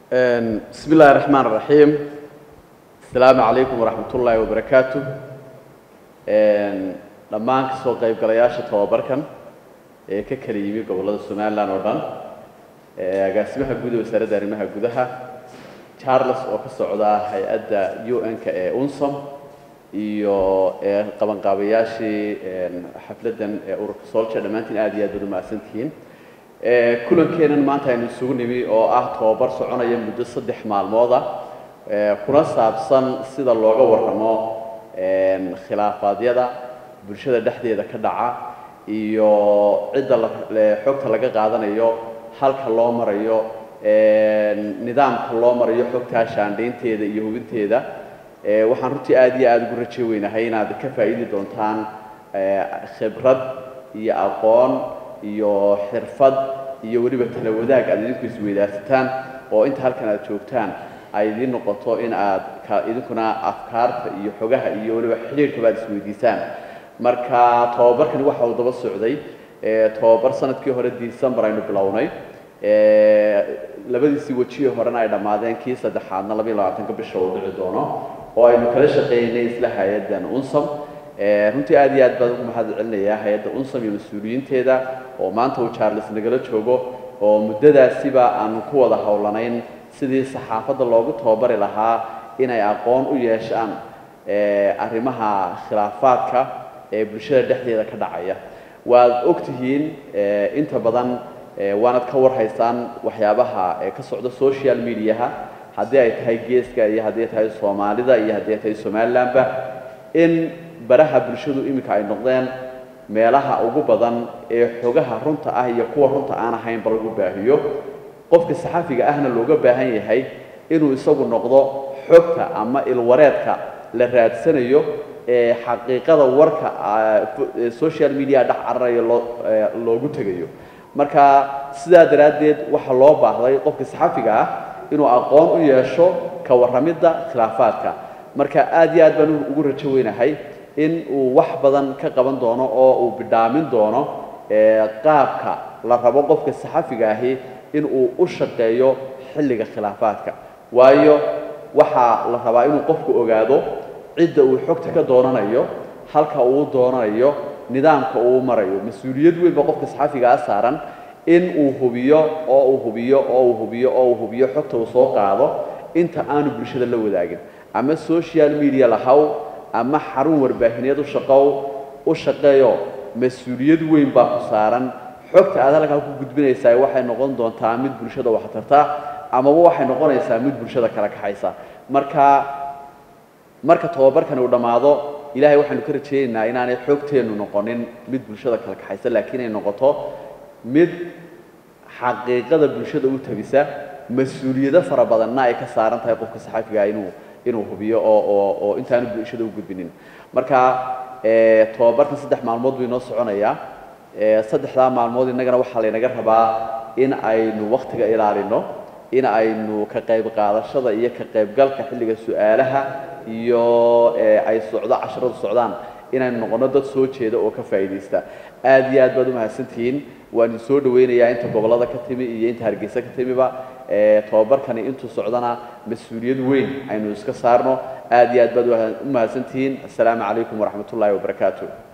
bismi illaahi raxmaan raxiim asalaamu calaykum waraxmat ullaahi wabarakaatu dhammaan kasoo qaybgalayaasha tababarkan ee ka kala yimi gobollada somalilan oo dhan agaasimaha guud ee wasaaradda arrimaha gudaha charles oo ka socda hay-adda u n-ka ee unsom iyo qabanqaabayaashii xafladdan ee ururka solja dhammaantiin aad iyo aad baad umahadsantihiin kulankeenan maanta aynu isugu nimi oo ah tababar soconaya muddo saddex maalmooda kuna saabsan sida looga warramo khilaafaadyada bulshada dhexdeeda ka dhaca iyo cidda xogta laga qaadanayo halka loo marayo nidaamka loo marayo xogtaa shaandhaynteeda iyo hubinteeda waxaan runtii aad iyo aada ugu raje weynahay inaad ka faa'iidi doontaan khibrad iyo aqoon iyo xirfad iyo weliba tala wadaag aad idinku isweydaarsataan oo inta halkan aad joogtaan ay idiin noqoto in aad idinkuna afkaarta iyo xogaha iyo weliba xidhiirkaba aad isweydiisaan marka tababarkani waxa uu daba socday tababar sanadkii hore december aynu bilownay labadiisii wejihii horena ay dhammaadeen kii saddexaadna labayo labaatanka bisha uu dhici doono oo aynu kala shaqeynay isla hay-addan unsam runtii aad iyo aad baan ugu mahad celinayaa hay-adda unsam iyo mas-uuliyiinteeda oo maanta uu charles nagala joogo oo muddadaasiba aanu ku wada howlanayn sidii saxaafadda loogu tababari lahaa inay aqoon u yeeshaan arrimaha khilaafaadka ee bulshada dhexdeeda ka dhacaya waad ogtihiin inta badan waanad ka warhaysaan waxyaabaha ka socda social mediaha haddii ay tahay geeska iyo haddii ay tahay soomaalida iyo haddii ay tahay somalilandba in baraha bulshadu iminka ay noqdeen meelaha ugu badan ee xogaha runta ah iyo kuwa runta aan ahaynba lagu baahiyo qofka saxafiga ahna looga baahan yahay inuu isagu noqdo xogta ama ilwareedka la raadsanayo ee xaqiiqada warka social media dhex cararayo loo loogu tegayo marka sidaa daraaddeed waxaa loo baahday qofka saxafiga ah inuu aqoon u yeesho ka warramidda khilaafaadka marka aad iyo aad baan ugu rajo weynahay in uu wax badan ka qaban doono oo uu bidhaamin doono qaabka la rabo qofka saxafiga ahi in uu u shaqeeyo xilliga khilaafaadka waayo waxaa la rabaa inuu qofku ogaado cidda uu xogta ka doonanayo halka uu doonanayo nidaamka uu marayo mas-uuliyad weyn ba qofka saxafigaa saaran in uu hubiyo oo uu hubiyo oo uu hubiyo oo uu hubiyo xogta uu soo qaado inta aanu bulshada la wadaagin ama social media lahaw ama xarun warbaahineed u shaqow u shaqeeyo mas-uuliyad weyn baa ku saaran xogta aad halkaa ku gudbinaysaa waxay noqon doontaa mid bulshada wax tarta amaba waxay noqonaysaa mid bulshada kala kaxaysa marka marka tababarkani uu dhammaado ilaahay waxaanu ka rajaynaynaa inaanay xogteennu noqonin mid bulshada kala kaxaysa laakiin ay noqoto mid xaqiiqada bulshada u tabisa mas-uuliyado fara badanna ay ka saaran tahay qofka saxafiga inuu inuu hubiyo oo oo oo intaanu bulshada u gudbinin marka tababarkan saddex maalmood buu inoo soconayaa saddexdaa maalmood innagana waxaa laynaga rabaa in aynu waktiga ilaalino in aynu ka qayb qaadashada iyo ka qaybgalka xilliga su-aalaha iyo ay socdo casharadu socdaan inaynu noqono dad soo jeeda oo ka faa'iidaysta aad iyo aad baad u mahadsantihiin waan idin soo dhawaynayaa inta gobollada ka timi iyo inta hargeysa ka timiba tababarkani intuu socdana mas-uuliyad weyn aynu iska saarno aad iyo aad baad u mahadsantihiin assalaamu calaykum waraxmat ullaahi wabarakaatu